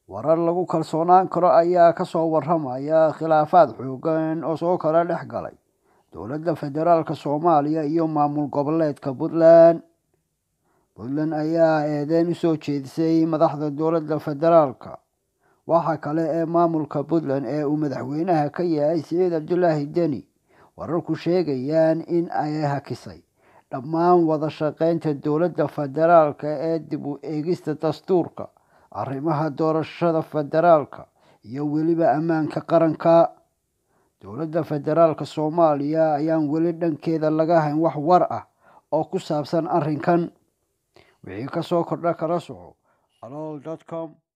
warar lagu kalsoonaan karo ayaa kasoo waramaya khilaafaad xoogan oo soo kala dhex galay dowladda federaalk soomaaliya iyo maamul goboleedka puntland puntland ayaa eedeyn usoo jeedisay madaxda dowladda federaalka waxa kale ee maamulka puntland ee uu madaxweynaha ka yahay siciid cabdulaahi deni wararku sheegayaan in ay hakisay dhammaan wada shaqeynta dowladda federaalka ee dib u eegista dastuurka arrimaha doorashada federaalka iyo weliba ammaanka qaranka dowladda federaalk soomaaliya ayaan weli dhankeeda laga hayn wax war ah oo ku saabsan arrinkan wixii kasoo kordha kala soco alool com